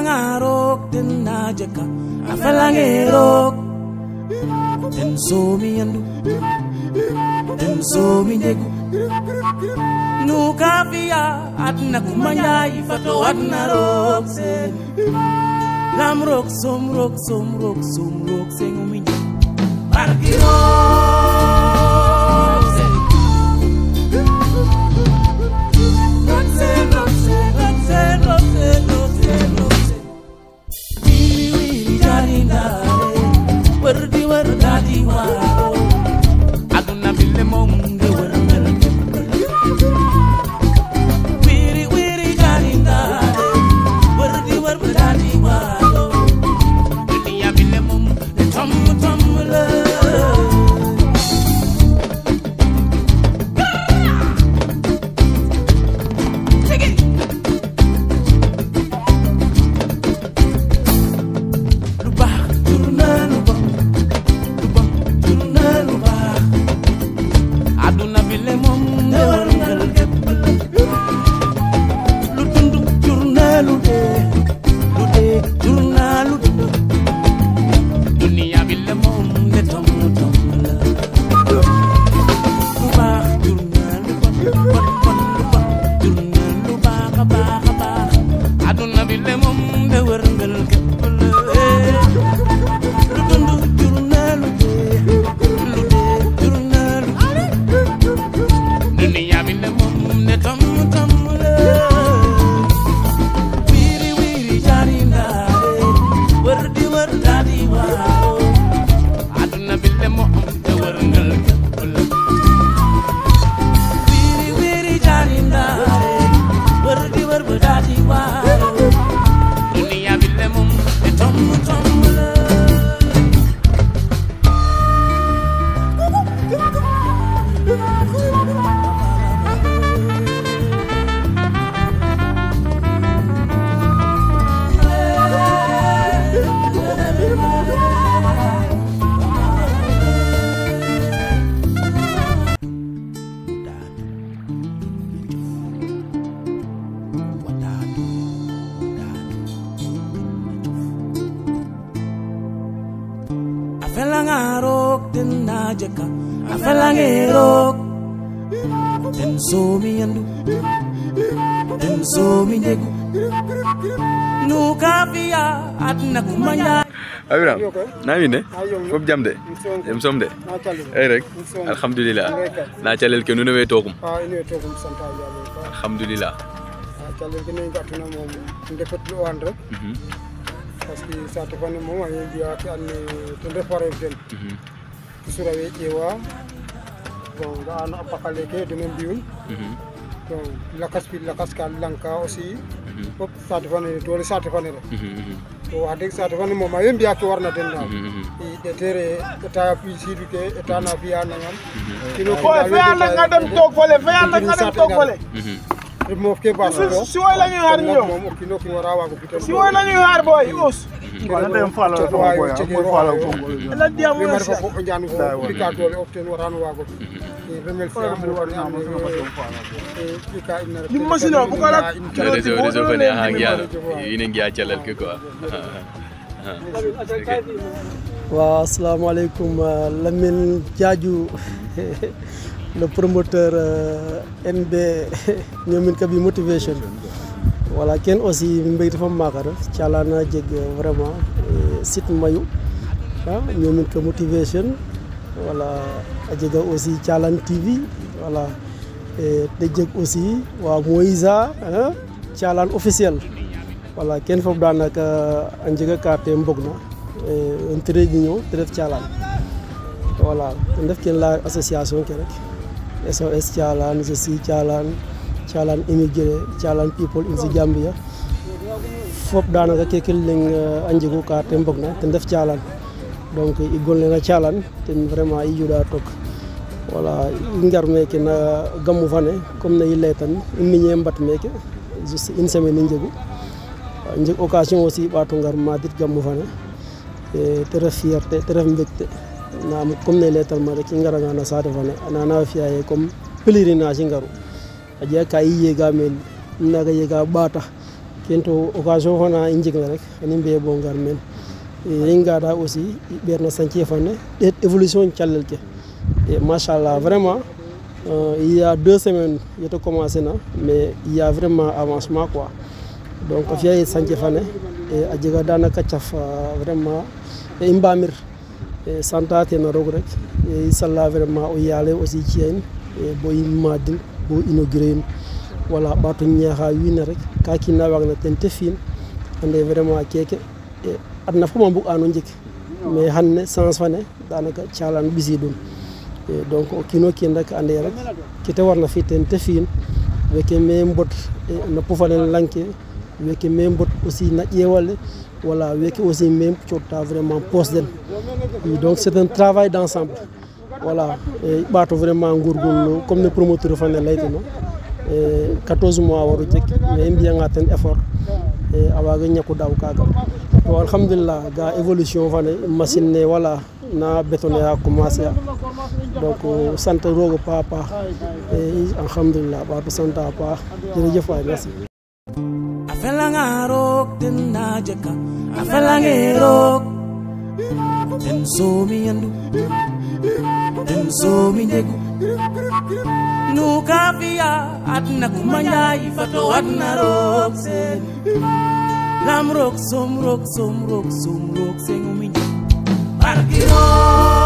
felanga rock den na jaka a felange rock den so mi yandu den so mi ndegu nu kafiya adna kumanya ifato adna rock sen lam rock som rock som rock som rock sen umi barki rock sen rock sen rock sen rock sen rock sen rock sen rock sen wili wili jari ndare wardi wardadi waro aduna bille mom de warngal wiri wiri jari ndare wardi wardadi waro dunia bille mom de tom tom la lu baax jur na lu bon lu bon jur na lu baax àdduna bi le moom ne war ngal képp lu dund jur na lu dee lu dee jur na lu dund duniya bi le moom ne tom tom la lu baax jur na lu bon bon bon lu bon jur na lu baax a baax a baax àdduna bi le moom ne war ngal képp la lu dund jur na lu dee lu dee jur na lu duniya bi le moom ne tom tom la wiiri wiiri jaari ndaare wër di wër daadi waaw àdduna bi le moom te wër ngal képp la wiiri wiiri jaari ndaare wër di wër ba daadi waaw duniya bi le moom ne tom tom la a felanga rock den na jaka a felange rock den so mi yandu den so mi ndegu nu kafiya adna kumanya Abiram na mi ne fof jam de em som de ay rek alhamdulillah na calel ke nuno we tokum ha ine togum santa yalla ko alhamdulillah ha calel ke ne gatuna mom ndefet lo an rek parce que sa to fane mom ay biya ke anne to defare den sura we ƴeewa bon ga ano apakale ke denen mbiyum donc lakas pi lakas ka lanka aussi fop sate fane dole sate fane rek to wax deg sate fane moom a we mbiya ke warna den daal i ɗetere état pisidu ke état na fiya nangam kino Oye, fea na nga dem toog fole, fea na nga dem toog fole. moof ke ba Si si woy la ñuy xaar ñu ñëw. moom o kiino kiin wara waago fitan Si woy la ñuy xaar boy, us. Wala dem falo ko boy mo falo ko Ela diam le mo mar sa. ko njaan ko dika dole of ten warano waago e remel fe am woni am e dika inna Lim machine o, bu ko la- réseau réseau fene aha ngiya ine ngiya calel ke quoi waaw asalaamaaleykum euh, Lamine Diadiou le promoteur euh, NB ñoomin kabi motivation voilà ken aussi mbeyta fam maka ref calana jeg vraiment eh, site mayu ah ñoomin ka motivation voilà a jega aussi calan TV voilà et te jeg aussi wa Moïsa ah, calan officiel voilà ken fop danaka a njega ka te mbogna un trait d'union te ref calan voilà ten ref ken la association ke rek SOS calan je suis calan calan immigré calan people in the Gambia fop danaka keke leng a njegu ka te mbogna ten ref calan donc i gonlena calan ten vraiment i juɗa tok voilà i ngar meke na gamu fane comme ne i leytan i miñe mbat meke juste une semaine i njegu jeg occasion aussi ɓato ngar madit gamu fane e te ref fierté te ref mbégte nam comme ne leytanma rek i ngaranga na saate fane anana fiya ye comme pèlerinage i ngaru a jega ka i yega meen i naga yega ɓaata ke kento occasion fana i njegna rek xan i mbiye bo ngar meen i ngada aussi i ɓeerna chantier fane ɗeet évolution calel ke et machallah vraiment euh, il y a deux semaines yete commencé na mais il y a vraiment avancement quoi donc a fiya ye chantier fane e a jega danaka caf vraiment e i mbamir e santa tena roog rek e i sala vraiment o yaale aussi ciya in e bo i madin bo inauguré in voilà ɓaato ñaaxa wiin we rek ka kiina waagna ten te fi'in ande vraiment keke e adna fop a mbug'ano njeg mais xanne sens fane danaka calan ɓisiidun e donc o kiin o kiin rek ande rek ke te warna fi' ten te fi'in weke me mbot no pofale lang ke weke me mbot aussi na ƴeewale voilà weke aussi me cooɗta vraiment poste den i donc c'est un travail d'ensemble voilà e i ɓaato vraiment ngurgurlu comme ne promoteur fane laytino e 14 mois waru jeg mais i mbiyanga ten effort e a waaga ñaku daaw kaaga to alhamdulillah ga évolution fane machine ne wala na bétonné a commencé a donc sant roog a paax a paax e alhamdulillah ɓaato sant a paax jerejef waay merci a felanga roog ten na jeka a felange roog ten soomi yandu ten soomi njegu nu ka fiya adna kuma njaay fato adna roog sen lam roog som roog som roog som roog sen umi barki roog